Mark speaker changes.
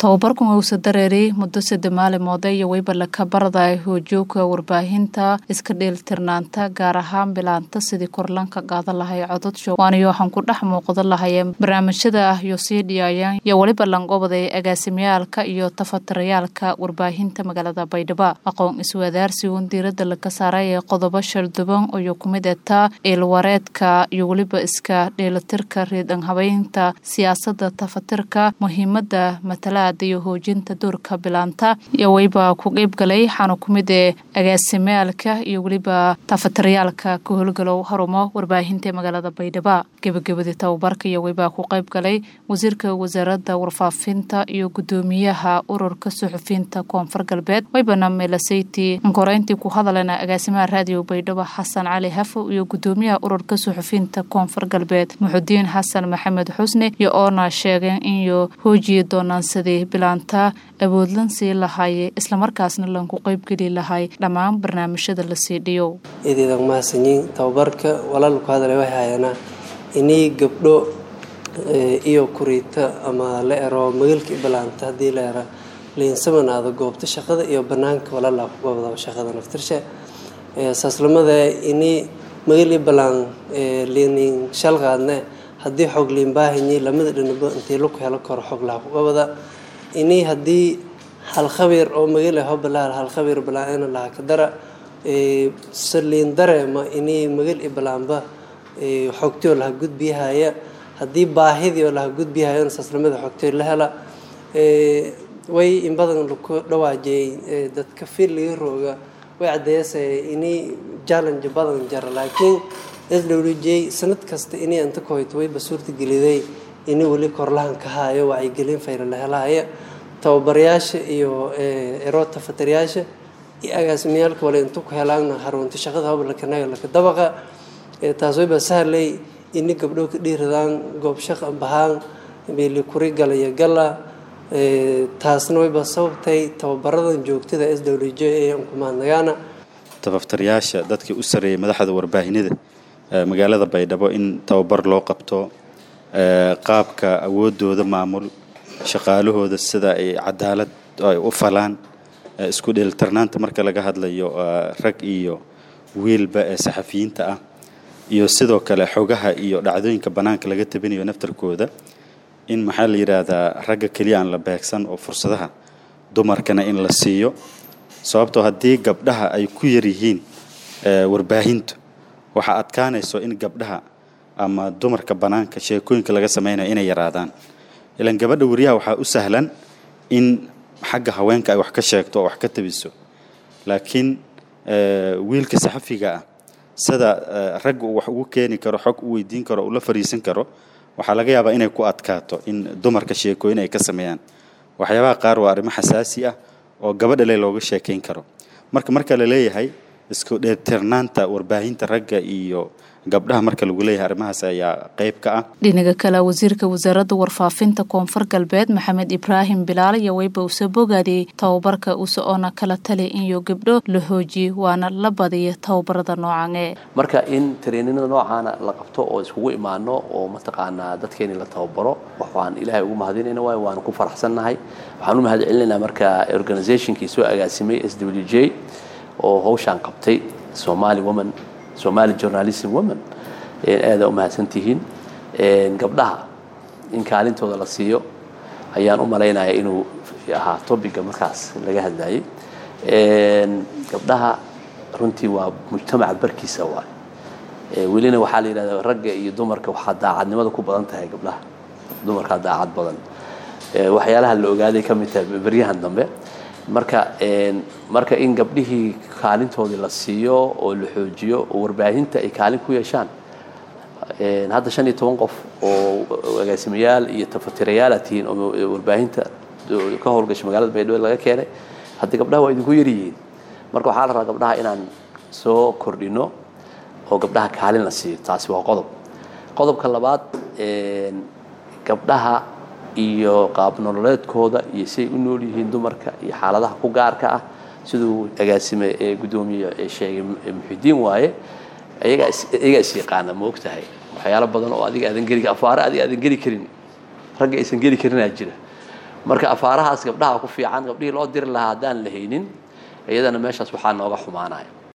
Speaker 1: tababarkan uusa dareeray muddo sadde maalimoode iyo weyba laka baradaay hoojoogka warbaahinta iska dheelitirnaanta gaar ahaan bilaanta sidii korlanka qaadan lahay cododshow waaniyo waxaan ku dhex muuqdan lahayeen barnaamijyada ah iyo sii dhiyaayaan iyo weliba lanqobaday agaasimyaalka iyo tafatarayaalka warbaahinta magaalada baydhabo aqoon iswadaarsigun diirada laga saaray ee qodobo shalduban iyo kumid etaa eelwareedka iyo weliba iska dheelitirka riidan habeynta siyaasada tafatirka muhiimada matalaada iyo hoojinta doorka bilaanta iyo weyba ku qeybgalay waxaana kumid ee agaasimyaalka iyo weliba tafatarayaalka ka howlgalow harumo warbaahinta ee magaalada baydhabo gebagabadii tababarka iyo weyba ku qeybgalay wasiirka wasaarada warfaafinta iyo gudoomiyaha ururka suxufiyiinta koonfur galbeed weybana melaseyti koreyntii ku hadalena agaasimaha raadiyo baydhabo xasan cali hafo iyo gudoomiyaha ururka suxufiyiinta koonfur galbeed muxudiin xasan maxamed xusne iyo oona sheegeen inyo hoojiyi doonaan sidii bilaanta awoodlan sii lahaye islamarkaasna lanku qeybgeli lahay dhammaan barnaamijyada la siidhiyo
Speaker 2: idiidan mahadsanyiin tababarka walaalku hadalay waxay hayanaa inii gabdho iyo kuriita ama la ero magaalkii bilaanta haddii la era liinsamanaada goobta shaqada iyo banaanka walaalaa ku goobda shaqada naftirsha saaslamada inii magali balaan liinin shalqaadne haddii xog liin baahanyi lamada dhanaba intii laku helo karo xog laha ku gobada inii haddii hal khabiir oo magali hobalaal hal khabiir balaan laha ka dara saliin dareema inii magal i balaanba xogtio laha gudbiyahaya haddii baahidii oo laha gudbiyahayona saaslamada xogtio la hela way in badan laku dhawaajiyey dadka fil laga rooga way caddeeyasaya inii challenge badan jara laakiin s w j sanad kasta inay inta koyto wayba suurtageliday inay weli korlahan ka haayo wacyigelin fayra la helahaya tababarayaasha iyo ero tafatarayaasha iyo agaasimiyaalka wale inta ku helaana harunta shaqada hoblakanaga laka dabaqa taas wayba sahlay ini gabdho ka dhiiradaan goob shaqa bahaan meeli kuri galaya gala taasna wayba sababtay tababaradan joogtada s w j ee kumaadnagaana
Speaker 3: tafaftarayaasha dadkii u sareeyay madaxda warbaahinada magaalada baydhabo in tababar loo qabto qaabka awoodooda maamul shaqaalahooda sida ay cadaalad ay u falaan isku dheelitirnaanta marka laga hadlayo rag iyo wiilba ee saxafiyiinta ah iyo sidoo kale xogaha iyo dhacdooyinka bannaanka laga tabinayo naftarkooda in maxaa la yidhaahdaa ragga keliya aan la beegsan oo fursadaha dumarkana in la siiyo sababtoo haddii gabdhaha ay ku yar yihiin warbaahintu waxaa adkaanayso in gabdhaha ama dumarka bannaanka sheekooyinka laga samaynayo inay yaraadaan ilaan gabadha wariyaha waxaa u sahlan in xagga haweenka ay wax ka sheegto oo wax ka tabiso laakiin wiilka saxafiga ah sida ragga uu wax ugu keeni karo xog u weydiin karo ula fariisan karo waxaa laga yaabaa inay ku adkaato in dumarka sheekooyin ay ka sameeyaan waxyaabaha qaar waa arrimo xasaasi ah oo gabadha le looga sheekayn karo marka marka la leeyahay isku dheetirnaanta warbaahinta ragga iyo gabdhaha marka lagu leeyahay arrimahaas ayaa qayb ka ah
Speaker 1: dhinaga kale wasiirka wasaaradda warfaafinta koonfur galbeed maxamed ibraahim bilaal iyo weyba usa bogaadiyey tababarka use oona kala tali inyo gabdho la hoojiye waana la badiya tababarada noocanee
Speaker 4: marka in tareeninada noocaana la qabto oo iskugu imaano oo mataqaanaa dadkeeni la tababaro waxaan ilaahay ugu mahadinayna waay waanu ku faraxsannahay waxaan u mahad celinaynaa marka organizationkii soo agaasimay s w j oo hawshaan qabtay somali woman somali journalism woman aada u mahadsantihiin gabdhaha in kaalintooda la siiyo ayaan u malaynaya inuu ahaa tobiga markaas laga hadlayay gabdhaha runtii waa mujtamaca barkiisa waay welina waxaa la yidhahda ragga iyo dumarka waxaa daacadnimada ku badan tahay gabdhaha dumarkaa daacad badan waxyaalaha la ogaaday ka mid tahay beryahan dambe marka marka in gabdhihii kaalintoodii la siiyo oo la xoojiyo oo warbaahinta ay kaalin ku yeeshaan hadda shan iyo toban qof oo agaasimayaal iyo tafatirayaala tihiin oo warbaahinta ka howlgasha magaalada baydhabo laga keenay haddii gabdhaha waa idinku yaryihiin marka waxaa la rabaa gabdhaha inaan soo kordhino oo gabdhaha kaalin la siiyo taasi waa qodob qodobka labaad gabdhaha iyo qaab nololeedkooda iyo siay u nool yihiin dumarka iyo xaaladaha ku gaarka ah siduu agaasime ee guddoomiye ee sheegay muxidiin waaye ayagaa iyagaa is yaqaana ma og tahay waxyaalo badan oo adiga aadan geli afaare adiga aadan geli karin ragga aysan geli karinaa jira marka afaarahaas gabdhaha ku fiican gabdhihii loo diri lahaa haddaan la haynin iyadana meeshaas waxaa nooga xumaanaya